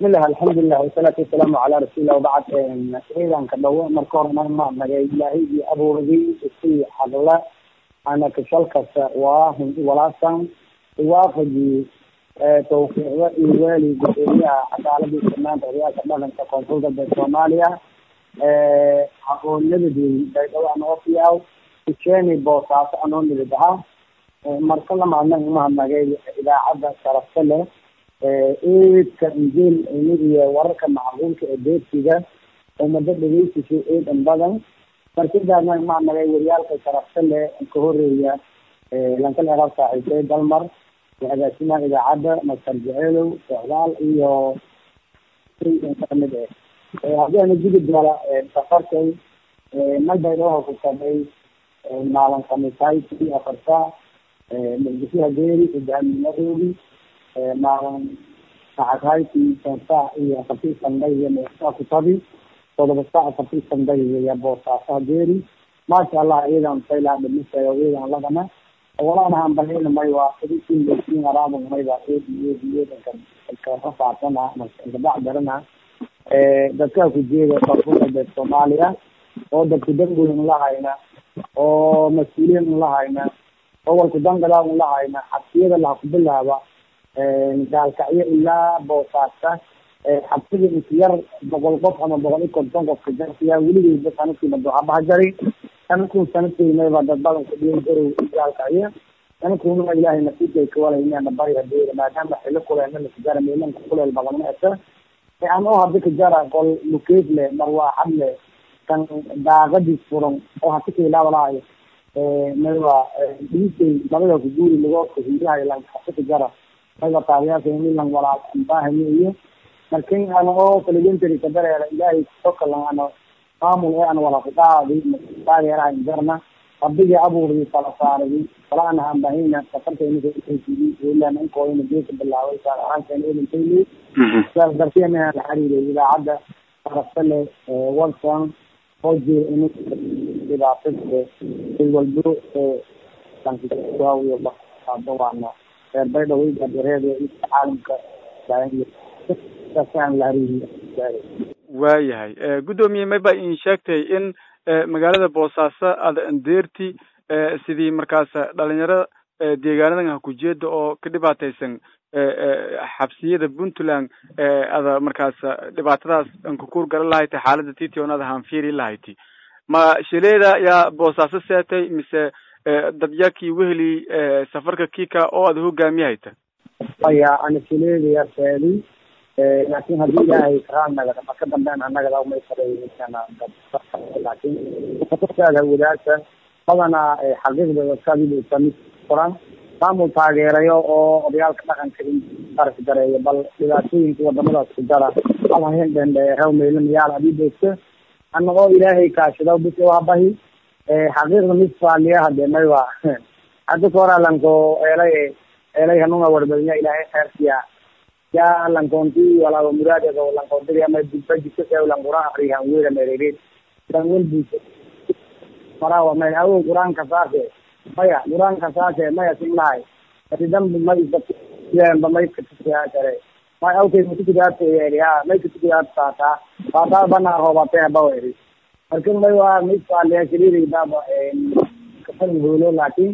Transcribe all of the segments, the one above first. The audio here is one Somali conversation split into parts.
bismillah alxamdulilah wasalaatu wasalaamu calaa rasuulillah wabacd ciidanka dhawo marka hore nag maadnagay ilaahigii abuurgay isii hadla ana kashal kasta waa walaasan iwaafajii tawfiiqda iyo weli gudoomiyaha cadaaladii sanaanta horyaalka dhaqanka koonfur galbeed soomaaliya aqoonadadii baydhabo anoo fiyaw ujeeni boosaaso anoo nibid ahaa marka lamaadnag mahadnagay idaacadda sharafta leh eedka injil iyo wararka macquulka ee deegsiga umada dhegeysiso eedan badan markidaasna mahadnagay waryaalka sharafta leh ka horeeya lankal eraab saaxiibtay dalmar agaasimaha idaacadda master jeceelow socdaal iyo kamid eh haddii ana jigi doona safarkay malbaydhooha ku sabay maalin khamiisayti afarta muqdisho hageeri hogaamiyadoodii maalin sacadhayti sansa iyo afartii sanday iyo meesaa ku tabi todoba saac afartii sanday iyo boosaaso hageeri maasha allah iyadan sayla dhimisayo iyadan lagana walaan hambalina may waa sidii lasiin araabun mayba eed iyo eedanka kafaafana gabac darana dadkaa ku jeeda koonfur galbeed soomaaliya oo dadku dangoyn lahayna oo mas-uuliyin lahayna oo walku dangala lahayna xabsiyada laha ku bilaaba gaalkacyo ilaa boosaasta xabsida inka yar boqol qof ama boqol iyo konton qof ka jarsiyaa weligeyba sanadkiiba duxabaha jari sanadkun sanadkeynaba dad badan ku dhiyan garow gaalkacyo sanadkununa ilaahay nasiibkay kawalayna bari hadeera maadaama xilo kuleelna lakajara meelanka kuleel badan ma esa an oo hadi kajara qol mukeef le marwaaxad le kan daaqadii furan oo hati kailaawalaayo mayba dhiisay labada kuguuri lagoodka hiirahay lan hati kajara mayba taabiyaasha milan walaal baahani iyo markin ana oo parliamentary kadareera ilaahay sokalan ano maamul ee an wala kudhaadi taageeraha injarna rabbigii abuurdi kala saaradi wala ana hambahina safarkaynailana inkooyna geeka bilaaway gaar ahaankeena elintayli saas darteena la xiriiray idaacadda sarafta leh watson oo jira in dhibaatada ilwalbo lankiyo waana reer baydhabo gareeda caalamka saasaan la xiriiriy waayahay guddoomiye mayba in sheegtay in magaalada boosaaso ada andeerti sidii markaas dhalinyarada deegaanadan hakujeeda oo ka dhibaataysan xabsiyada puntland ada markaas dhibaatadaas ankakuur garan lahayti xaalada tition ada hanfiiri lahayti ma shileeda yaa boosaaso seetay mise dadyakii weheli safarka kika oo ada hogaamiyahayta aya ana shileedaya seedi laakin hadii ilaahay karaanagada marka dambean anagada umay sareeysana laakin saada wadaagta badanaa xaqiiqda dadkadiisa mid furan maamul taageerayo oo odayaalka dhaqanka ark gareeyo bal dhibaatooyinka wadamadaas ku jara alhahen dhendheerew meylamayaal hadii deegto anagoo ilaahay kaashado bis wabahi xaqiiqda mid faaliya hade maywa hadda koralanko eelay eelay hanunga warbadinya ilaahay kheersiya ya lankonti walaaba muraadego lankontiga ama budbajito ee langura akrihan wera merered langwel buso marawa may awo quraanka saase maya quraanka saase maya simlahay ati dambi may ba may katukiyaa kare may awkay matukidaat ya may katukidaat saata saata bana roobate baweri markin may waa mid faaliya shiriri baba kafan holo laakin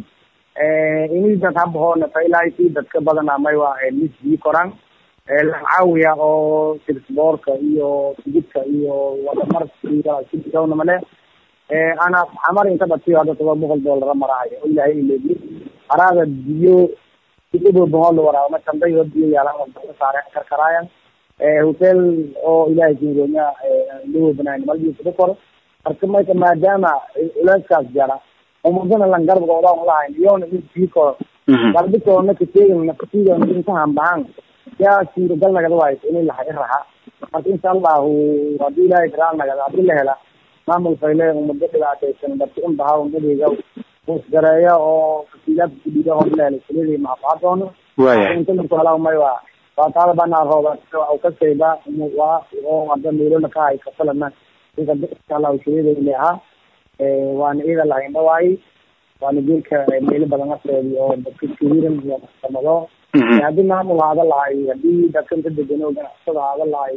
ini dad habahoona failayti dadka badana may waa mis bii koraan lacaawiya oo tirsboorka iyo tigidka iyo wadamarkana male ana xamar inta dhatiyo hadda todoba boqol doolara marahayo o ilahay ilebi haraada biyo ibobohol waraaba matandayo biyo yaalan saare karkaraayan hotel oo ilahay kingonya lawo banaan malbiisada kor marka mayka maadaama culeyskaas jara umadana lan garbga odan lahayn iyona in bii koro galbitoona kateegin nakatiidona intahan bahan yaa suuragal nagada wayso ini laha iraha marka insha allahu hadii ilahay karaal nagada hadii la hela maamul fayle umado dhibaataysan dadka in baha umadeyga usgareeya oo kasiilaadka kudhiga horleel kulidii mahafadoono inta marku helaa may waa waa taada banaa rooba au kasayba waa oo hadda meelola kahay kafalana insha allahu shirida ile ahaa waana iyada lahayn dhawaayi waana geelka meelo badan aseedi oo dadka kawiran iyo samado haddii maamul haada lahay haddii dadkan ka degano ganacsada haada lahay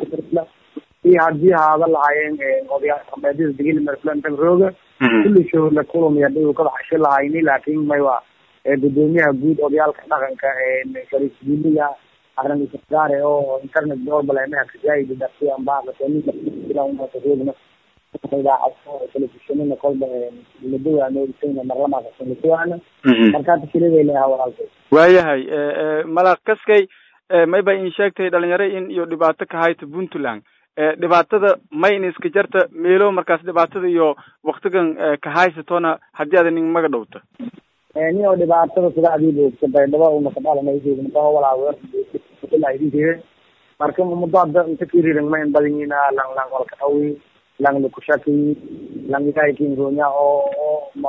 iyo haddii haada lahaayeen odayaal dhaqameedyada degil marflantan rooga kulli show la kulmi haddii uu ka baxsho lahayni laakiin may waa gudoomiyaha guud odayaalka dhaqanka fariisguuliga arrin isgaare oo internet global emaha kajaayida darti ambaqasoogna idaacado telefishinina kolba laduwaanoogtayna marlamaaqasanlatuwaana markaata shilideelaha walaalkay waayahay malaq kaskay mayba in sheegtay dhalinyaro in iyo dhibaato ka hayta puntland dhibaatada may in iska jarta meelo markaas dhibaatada iyo waktigan ka haysatona haddii ada nin maga dhowta ni oo dhibaatada sidaadii boogta baydhabo unakadhalanayseednaba walaaweerlaidinkeeda marka muddo hadda inta kiriran ma in badanyina lang lang walka dhawi lang lukushaki lang ilaahikinronya oo oo ma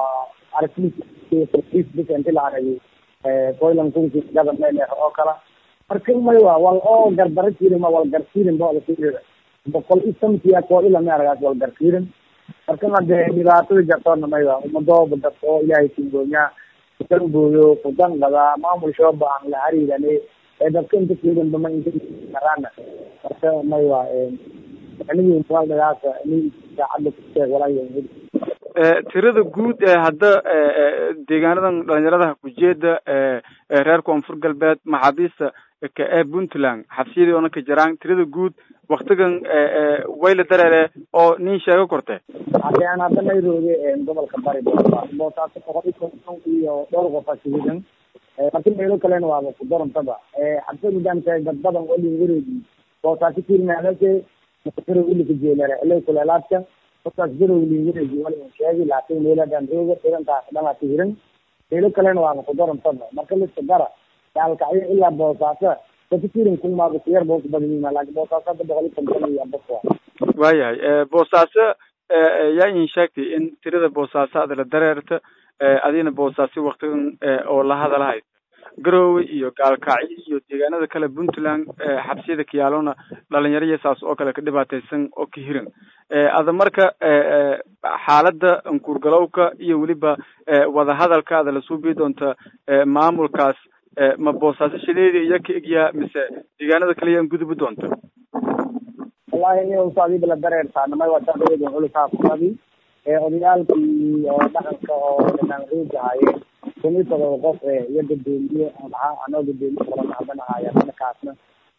arifbis inti la aragay koylan kunki government oo kala marka may wa wal oo garbara jirin ma wal garsirin ba kirira boqol i samkiya koo ilama aragaas wal garsirin marka hade dhibaatada jartoona may wa umadooba dad oo ilaahay kinronya kudanbooyo kudanqada maamul shooba aan la hariirane ee dadka inta kirin bama inta karana marka may wa anigi waldagaasa ini saacadda kusheeg walaa tirada guud ee hadda deegaanadan dhalinyarada kujeeda reer koonfur galbeed maxaabiista ka ee puntland xabsiyadii ona ka jiraan tirada guud waktigan wayla dareere oo nin sheego korte hade aan hadda nayrooge gobolka bari boosaaso boqol iyo konton iyo dhowr qof ashihidan marki meelo kalena waaba ku darantaba xabsa nidaamka dad badan oo lingareedi boosaaso kirnaadase makasaro ulika jeelare ilay kuleelaadka markaas garow lingareedi wala sheegi laakin meeladan rooga tirantaas dhama hiran meelo kalena waaba ku darantaba marka liska dara gaalkacyo ilaa boosaaso dadka kirin kumaaba kuyar boo ku badanyihin laakin boosaaso hadda boqol iyo konton iyo abas waa waayahay boosaaso yaa in sheegtay in tirada boosaaso ada la dareerta adina boosaaso waktigan oo la hadalahaysa garowe iyo gaalkacyo iyo deegaanada kale puntland xabsiyada kayaalona dhalinyaro saas oo kale ka dhibaataysan oo ka hiran ada marka xaalada ankuurgalowka iyo weliba wadahadalka ada lasoo bii doonta maamulkaas ma boosaaso shideedi iyo ka egyaa mise deegaanada kale yaan gudubi doonta wallahi ni usaadiba la dareertaanamay wasaadaweden culusaa kuadi odayaalkii oo dhaqanka oo dhanaan rooga haayeen kumitadoo qof iyo gadoomiye maxaa anoo gadoomiye kala nacban ahaaya markaasna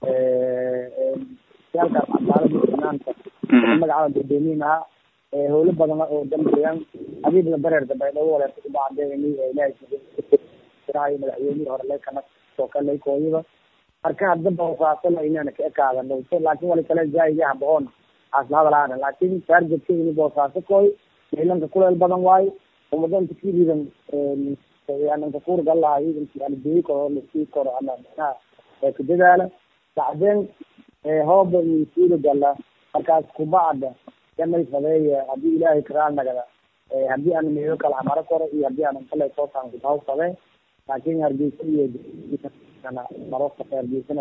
yaalkaas cadaalada banaanka magacada gadoomiyin ahaa howlo badan oo dambeyan adiib la dareerta baydhabo waleerta kubacde ini ilahay madaxweynihii hore laykana soo kalay kooyada marka hadda boosaasana inaan ka ekaada dhowto laakin wali kale zaayidi haboon aas la hadalaana laakin targetka ini boosaaso kooy milanka kuleel badan waayo umadanta kiridan ananka kuurgal lahay albeyi koro lasii koro ama micnaha ku dadaala bacdeen hooba iyo suuda gala markaas kubacda yamay fadeeya hadii ilaahay karaal nagada hadii ana meelo kala hamaro koro iyo hadii anan kale sootaan kudaw fadee laakin hargeysa iyo marofka hargeysana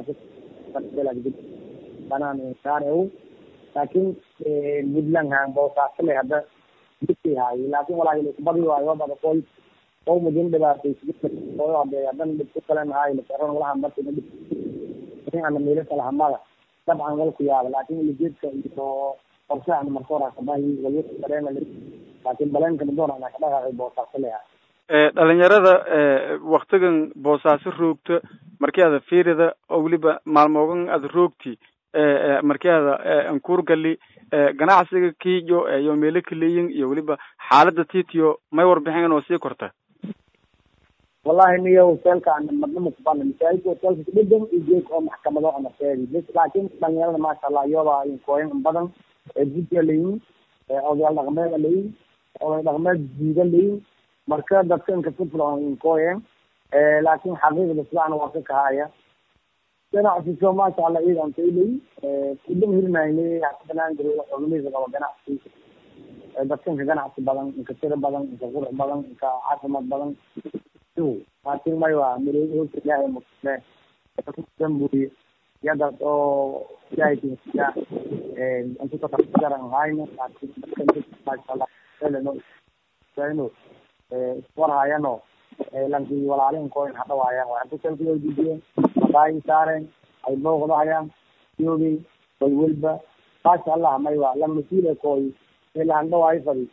banaan insaan ew laakin puntland haan boosaasale hadda haayo laakin walaa kubadi waayo bada koy oo mudin dhibaataysiyo hade hadan dhibku kalen haayo lasaran walaha marka ana meelo kala hamada dabcan wal ku yaaba laakin ulijeedka iyo qorshahan marka hora kabahi walkareena laakin baleenkana doon ana ka dhaqaaqay boosaaso leeyahay dhalinyarada waktigan boosaaso roogta markii ada fiirida oo weliba maalmoogan ada roogti markii ada ankuurgali ganacsiga kiyo iyo meelo kaleyin iyo weliba xaalada titiyo may warbixin oo sii korta wallahi niyo hotelka ana madnama kubana masaajidka hotelka kudhedhan iyo geedka oo maxkamado ana sheegi bs laakin dhalinyarada maasha allah iyoba inkooyan in badan gudka layin odayaal dhaqmeeda layin oday dhaqmeed jiida layin marka dadka inka kufulon inkooyen laakin xaqiiqda sidaan waa ka kahaya ganacsiso maasha allah iyadan kailay kudam hirmayne banaan garo xubnihiisa qaba ganacsi dadka inka ganacsi badan inka tiro badan inka qurux badan inka caafimaad badan laakin may waa mireeyo horta ilaahay mutule dambuye yadad oo ilaahay kinsiya intukatajaran hayno laakin dadka maasha allah eleno iswarhayano lankii walaalin koyn hadhawaayaan waa inta salka way dejiyeen madaay saareen ay booqdahayaan yoogay way welba maasha allah may waa la mas-uule kooy ila handhawaayo fadi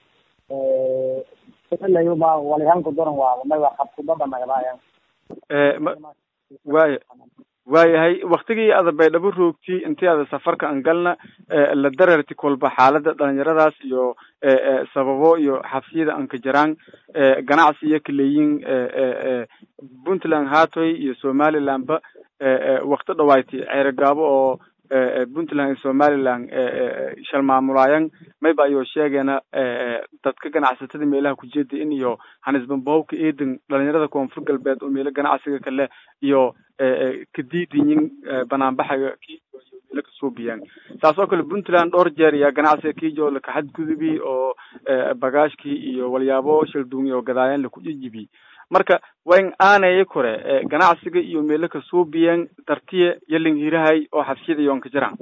layba walihanku daran waa may waa qabkubada nagadaayaan waaya waayahay waktigii ada baydhabo roogti intii ada safarka an galna la dararti kolba xaalada dhalinyaradaas iyo sababo iyo xabsiyada anka jaraan ganacsi iyo kaleeyin puntland hatoy iyo somaliland ba wakti dhawayti ceerogaabo oo puntland iyo somaliland shal maamulaayan mayba ayoo sheegeena dadka ganacsatada meelaha kujeeda in iyo hanisbanbahowka eedan dhalinyarada koonfur galbeed oo meelo ganacsiga kale iyo kadiidinyin banaanbaxaga kijo iyo meelo kasoo biyaan saas oo kale puntland dhowr jeer ayaa ganacsiga kijo lakaxadgudubi oo bagaashkii iyo walyaabo shalduumi oo gadaayaan lakujijibi marka wayn aanaya kore ganacsiga iyo meelo kasoo biyaan dartiye yaling hirahay oo xabsiyada yoon ka jiraan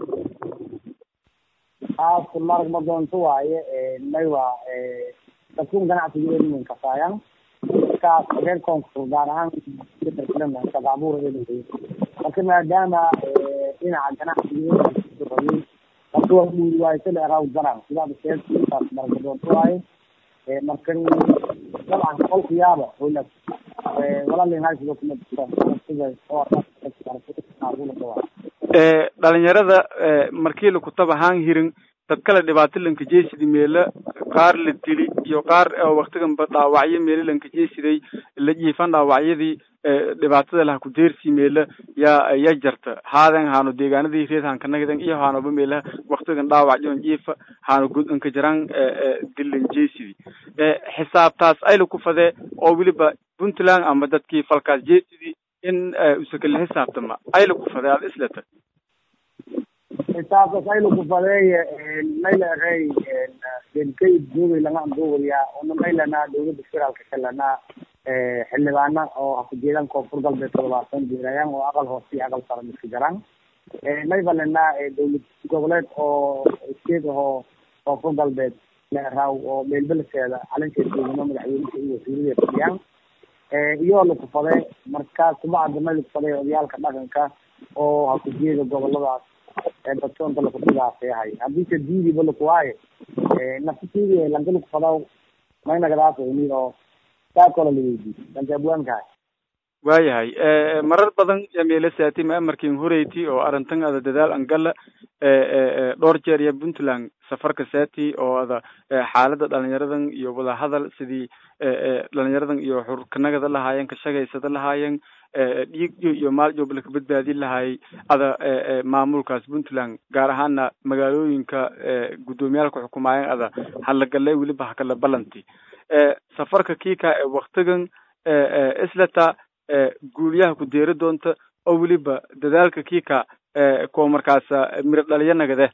taas marag ma doonto waaye may waa dadkun ganacsiga eedmin kasaayaan markaas reer koonfur gaar ahaan sadaabur marka maadaama dhinaca ganacsiga dadka waa dhuuri waaye sida eraw daran sidaada sheegtaas marag ma doonto waaye markan dabcan qolka yaaba hola dhalinyarada markii lakutaba haan hirin dad kale dhibaato lankajeesidi meelo qaar la dili iyo qaar waktiganba dhaawacyo meelo lankajeesiday la jiifan dhaawacyadii dhibaatada laha kudeersi meelo yaa ya jarta haaden haano deegaanadii reed hankanagdan iyo haanoba meelaha waktigan dhaawac jon jiifa haano good anka jaraan dilan jeesidi xisaabtaas ayla ku fadee oo weliba puntland ama dadkii falkaas jeesidi in usakala xisaabtama ayla ku fadee aad islata xisaabtaas ayla ku fadeeye mayla erey denkay duugay langa anduugaya una maylana dawladda federaalka kalena xildhibaana oo hakujeedaan koonfur galbeed toddobaatan jeerayaan oo aqal hoose iyo aqal sare iska jaraan mayba lena dawlad goboleed oo state ahoo koonfur galbeed leeraw oo meelbeleseeda calankeed deegano madaxweyneka iyo wasiirada fadhiyaan iyoo lakufade markaas kubacda may lakufade odayaalka dhaqanka oo hakujeeda goboladaas dadsoonta lakudhigaasyahay haddii ka diidiba lakuwaaye nafsitiidi lanka lakufadaw maynagadaas ni oo saakoola laweydiy lanka abwaankahay waayahay marar badan yaa meelo saati ma amarkin horeyti oo arrintan ada dadaal angala dhowr jeer iyo puntland safarka saati oo ada xaalada dhalinyaradan iyo wadahadal sidii dhalinyaradan iyo xurkanagada lahaayeen kashagaysada lahaayeen dhiig iyo maal joob laka badbaadin lahaayay ada maamulkaas puntland gaar ahaana magaalooyinka guddoomiyaalka xukumaayeen ada halagale weliba hakala balanti safarka kiika ee waktigan islata guulyaha ku deeri doonta oo weliba dadaalka kiika kuwa markaasa miro dhaliyo nagade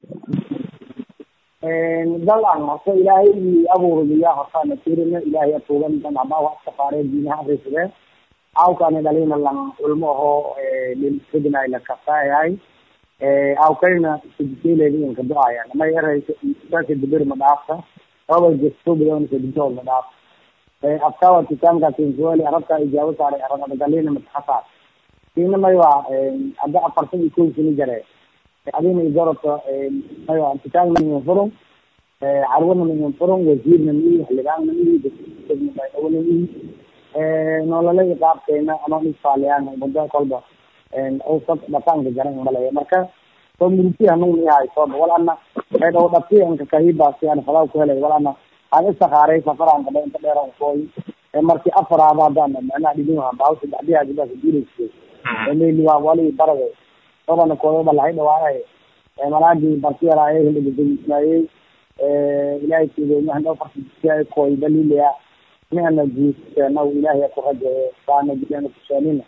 dalan horta ilaahay abuuraya hortaana tirina ilaahay atuugan dan ama wax safaaree diinaha risade awkani dhalina lan ulmo ahoo lilfidnay la kasaayahay awkayna sidikeeleedinka do-ayan may eraysa saka dibir ma dhaafta awal jesto bidoon kadibtood ma dhaafta afkawa kitaamka kinsuali arabka ijaabo saaray arabadgalina mataxasaar ina may waa hadda afartan iyo kow sini jare adina igarota may waa kitaabna min furum carwana min furum wasiirna mihi xildhibaanna mihi dagmadhawana mihi nolola iqaabkeena ama isfaaliyaan muddo kolba usab dhaqaanka jaran malaya marka soo murti hanun ihay sooba wal ana ay dhaw dhati anka kahibaasi aan falaw ku helay wal ana aan isakaaray safaraan kadha inta dheeran kooy markii afaraaba haddaan macnaha dhibin baawsi dhadiyaadibaas diilaysa meli waa wali barade sobana kooyaba lahay dhawaayay malaagii bartiyaraaye hildhigadismaayey ilaahay kiideymahan farsiay kooy dalilaya nihana jiiseena ilaahay ku rajaye saana diana kuseenina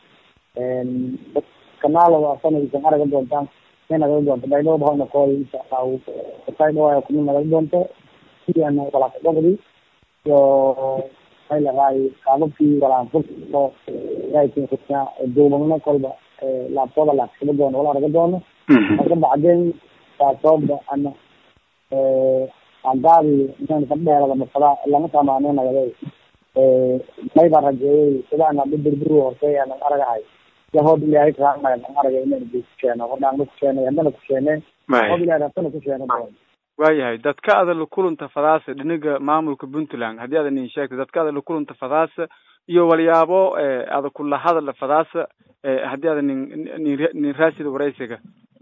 kanaalo sanadiisan araga doontaan may nagala doonto baydhabo bahona kooy insha allahu kasay dhawaaya kumi nagala doonto sidiana walaakadhogdi iyo may laraay qaababkii walaanfurso ilaahay duubagno kolba laabtooda laaskaba doono wala araga doono marka bacdeen taasooba ana andaadi inaan ka dheerada mafada lama tamaaneenagade mayba rajeeyay sidaana birbir hortay aan aragahay yahood ilaahay kaanay aan aragay inaan kukeeno hordhaan ku keenay haddana ku keeneen yahood ilaahay haddana ku keeno waayahay dadka ada lakulanta fadaasa dhiniga maamulka puntland haddii ada nin sheegtay dadka ada lakulanta fadaasa iyo walyaabo ada kula hadala fadaasa haddii ada nin nin nin raasida waraysiga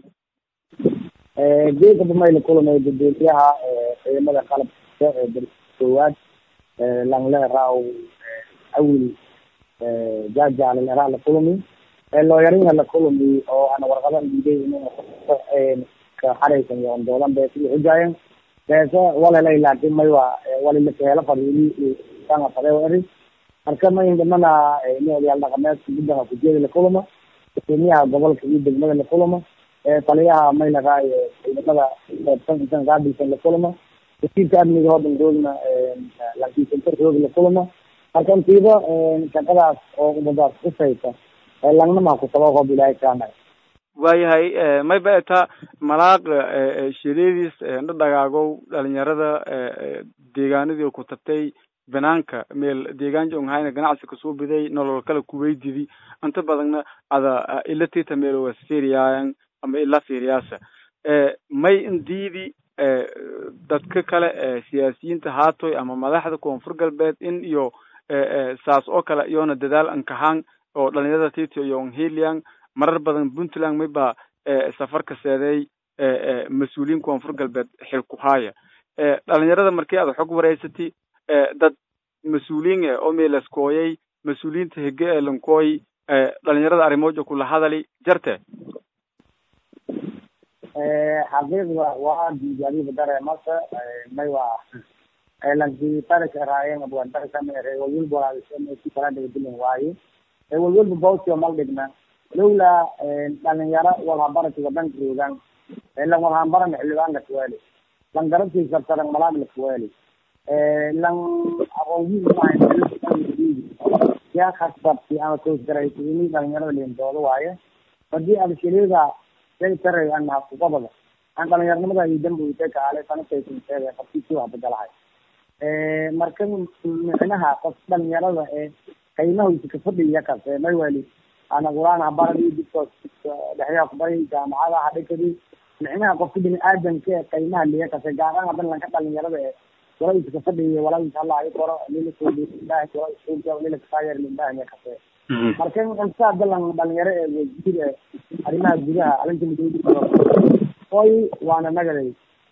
geedka damay la kulamay gudoomiyaha ciidamada qalabka ee dalka koowaad langle raaw awil jaajaale leraa la kulami looyaringa la kulami oo ana warqadan diiday in ka xaraysan iyo doodan bees iyo xujaayan beese walalay laakin may waa walilakaheela fadhiili sanga fadee eri marka may dhimana ni odayaal dhaqameedka guddaha kujeeda la kulama gudoomiyaha gobolka iyo degmada la kulama taliyaha may laraay ciidamada qaybsan intan qaabilsan la kulama wasiirka amniga hoodan roogna lankiisantar roog la kulama marka intiiba shaqadaas oo umadaas kusaysa langnama kusaba hoob ilaahay kaanay waayahay may ba eta malaaq shiradiis dhadhagaagow dhalinyarada deegaanadii ku tabtay banaanka meel deegaan jonghayna ganacsi kasoo biday nolol kale kuweydidi inta badanna ada ila tita meel was fiiriyaayan ama ila fiiriyaasa may indiidi dadka kale siyaasiyiinta haatoy ama madaxda koonfur galbeed in iyo saas oo kale iyoona dadaal ankahaan oo dhalinyarada tito iyo helian marar badan puntland mayba safar ka seeday mas-uuliyiin koonfur galbeed xil ku haaya dhalinyarada markii aad xog wareysati dad mas-uuliyiin e oo meelaskooyay mas-uuliyiinta hege ee lankooy dhalinyarada arrimooja kula hadali jarte xaqiiqda waa diigaadiba dareemasa may waa lanki tarika raayeen abwan tarika mere walwalba walaalishamesi kala dhigdilin waaye walwalba bawsio mal dhigna lowla dhalinyaro walhabarati wadanka joogaan lan walhambaran xildhibaanka kuwaali lan garabkiisa taran malaagla kuwaali lan aqoonyiin maahayn yaa khasbabti ama toosgaraysi ini dhalinyarada leentooda waaye hadii abshirida shay taray ana kuqabada aan dhalinyaranimada iyo dambuite kaale sanataysinteeda qabtiisi waa badalahay marka micnaha qof dhalinyarada ee qiimahiisa kafadhiya kase may wali ana quraan habaradi didkoos dhexyaa kubaray jaamacada hadhikadi micnaha qofka bini aadamka ee qiimaha liya kase gaaraan hadan lanka dhalinyarada ee walaiisa kafadhiya walaiisa allah i koro lilakoodaah walaisuuga lilakasaayer lindahaya kase marka inta dalan dhalinyaro ee wasiir ee arrimaha gudaha arinta midoobi oy waana nagaday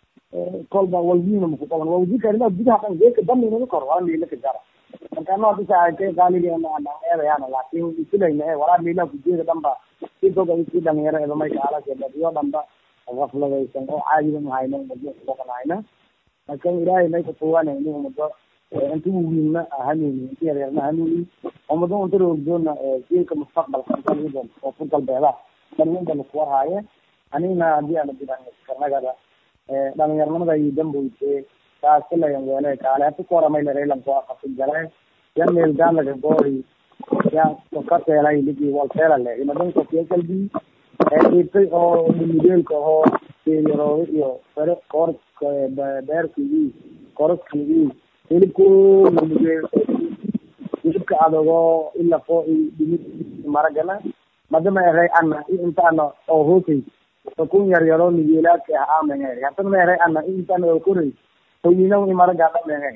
kolba walwiina makuqaban waa wasiirka arrimaha gudaha dhan geeka daminama kor waa miila ka jara marka ano disaake qaaligeedayaana laakin isilayna e walaa miilaha kujeeda dhanba si doga si dhalinyaro eba may kaalasiyo dhanba gafladaysan oo caadiba mahayna umado marka ilaahay may kutuwana ini umado inta wawiinna hanuuni inta yaryarna hanuuni umado unta roogdoona jiilka mustaqbalka inta oo ku galbeeda dhalinta lakuwarhaaye anigna hadii ana dirankarnagada dhalinyarnimada iyo damboyte taasilayan weele kaale hata kuwaramay lareelanko aqasi gale yan meel gaalaga goori ya kateelay ligi walteelale imadanko kalbi dhibtay oo mideelka oo yarooda iyo fere koor beerkigi koroskigi hilibku mumugeel hilibka adogo ilafo dhimid maragana madama eray ana inta ana oo hoosay sakun yar yaro migeelaadka ah amenge hatana ma eray ana inta ana oo koray hoyina i maraga dhamenge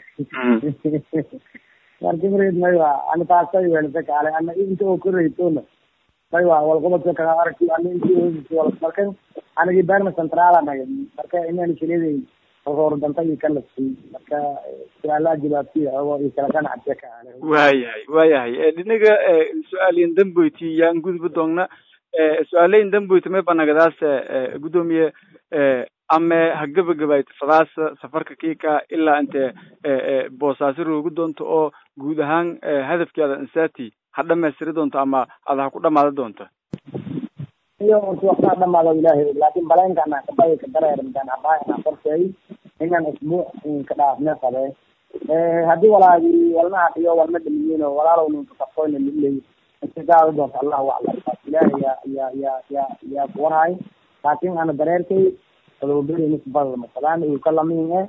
markibred maywa ana taasay weelasa kaale ana inta oo koraytona maywa walqobadka kaa aragti ana inti hoosay wal marka anagi berna central anaga marka inaan shileday hoordanta iyo kalasi marka su-aalaha jawaabtiya oo iyo kala ganacsiya ka ale waayahay waayahay dhinaga su-aaliyan damboyti yaan gudba doogna su-aalayin damboyti may banagadaas gudoomiye ame ha gabagabayto fadaasa safarka kika ilaa inte boosaaso roogi doonto oo guud ahaan hadafkeeda insati ha dhamaystiri doonto ama ada ha ku dhamaada doonto iyo unti waxaa dhamaado ilaahay laakin baleenkana kabay ka dareermtaan habaa qorsheey inaan isbuuc ka dhaafne qabe hadii walaagi walna hadiyo walna dhamiyiino walaalow ninka kafoyna liley intigaada doonta allahu aclam ilaahay ya ya ya ya yaa kuwarhay laakin ana dareerkay adoberi nisbada masalaan uu ka lamin e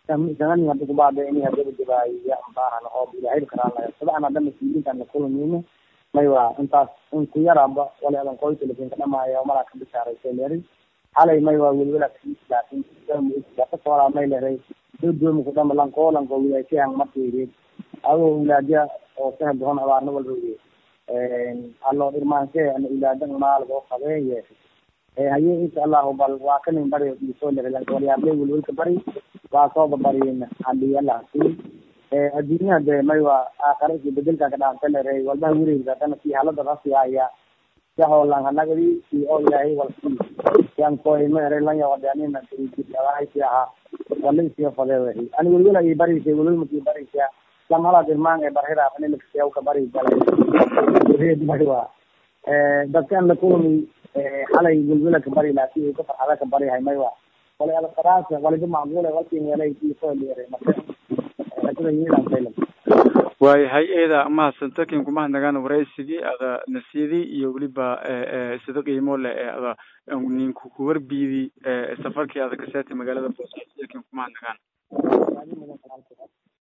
sanadii hadda kubaada ini hadaba jabaayiya baahan oo ilaahay karaan laga sadaan hadda mas-uuliyiintan la kulameyno may waa intaas in ku yaraba wala adan qoy telefon ka dhamaaya malaa ka bishaaraysay leeri xalay may waa welwela laakin kasooraa may leeray doodooma ku dhama lanko lanko wilaashahan markaydeed adoo wilaadya oo sahel doon abaarna walroge allo irmaanshe ana ilaadan maalgo qabeeye haye insha allahu bal waa kanin bari isoo leeray lanka walyaable welwelka bari waa sooba bariin hadiyalahasi adduunyaha de may waa aakhara iyo bedelka ka dhaanta leeray walbaha wareegda hadana si halada rasiaya yahoolan hanagadi si oo ilaahay walsi yan koy ma eray lan yawadanina si ahaa wala isiyo fadeewehi ani welwela i barisay welwel maki barisya lamala dirmaan ee barhira anilakasiyaw ka bari galay may waa dadkan la kulmi xalay welwela ka bari laakin ka farxada ka barihay may waa wala ada qaraasa waliba macquule walkin welay isoo leeray marka sida yihiin saylam waayahay eeda mahadsanto kin kumahadnagaan waraysigii ada nasiyadii iyo weliba sida qiimo leh ee ada ninku kuwarbiidi safarkii ada kaseetay magaalada boosaaso kin kumahadnagaan